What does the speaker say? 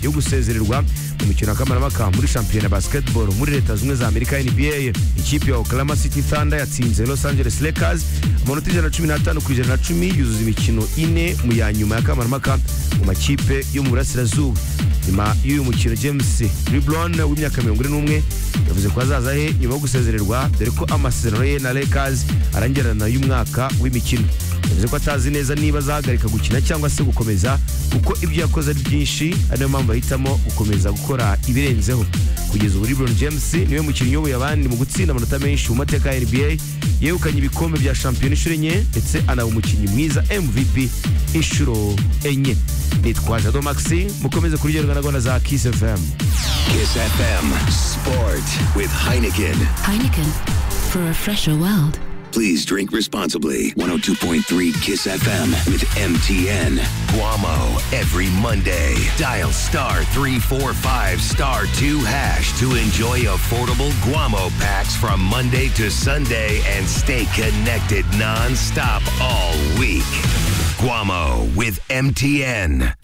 yo gusezerewa mu mikino kamarampaka muri shampiyona basketball muri leta zunze za amerika nba ikipe ya oklahoma city thunder yatsinze los angeles lakers amanota ijana na cumi n'atanu ku ijana na cumi yuzuza imikino ine mu ya nyuma ya kamarampaka mu makipe yo mu burasirazuba nyuma y'uyu mukino james lebron w'imyaka mirongo ine n'umwe yavuze ko azaza he nyuma yo gusezererwa dore ko amasezerano ye na lakers arangirana y'umwaka w'imikino yavuze ko atazi neza niba azahagarika gukina cyangwa se gukomeza kuko ibyo yakoze ari byinshi ari nayo mpamvu ahitamo gukomeza gukora ibirenzeho kugeza ubu lebron james niwe mukinnyi uyoboye abandi mu gutsinda amanota menshi mu mateka ya nba yegukanye ibikombe bya shampiyona inshuro enye ndetse anaba umukinnyi mwiza mvp inshuro enye nitwa jado maxi mukomeze kuryoherwa na gahunda za kiss fm Kiss FM Sport with Heineken. Heineken for a fresher world. Please drink responsibly. 102.3 Kiss FM with MTN. Guamo every Monday. Dial star 345 star 2 hash to enjoy affordable Guamo packs from Monday to Sunday and stay connected nonstop all week. Guamo with MTN.